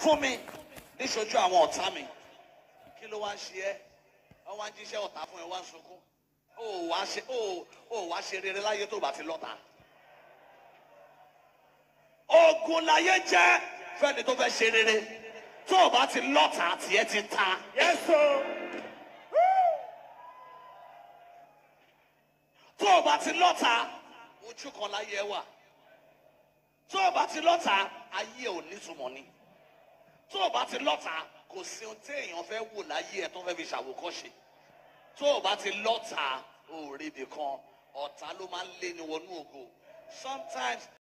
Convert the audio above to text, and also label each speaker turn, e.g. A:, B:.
A: fún mi níṣojú àwọn ọ̀tá mi kí ló wá ń ṣe ẹ́ wọ́n wá ń jíṣẹ́ ọ̀tá fún ẹ wá ń sunkún ó wá ṣe ó ó wá ṣe rere láyé tó bá ti lọ́ta. ogun láyé jẹ́ fẹ́ni tó fẹ́ ṣe rere tó o bá ti lọ́ta tiẹ̀ ti ta.
B: Yes, sir.
A: tó o bá ti lọ́ta ojú kan láyé ẹ wà tó o bá ti lọ́ta ayé ò nítumọ̀ ni tó o bá ti lọ́ta kò sí ohun téèyàn fẹ́ wò láyé ẹ tó fẹ́ fi ṣàwòkọ́ṣe tó o bá ti lọ́ta ò rí ibì kan ọ̀tá ló máa ń lé ní wọnú ògo sometimes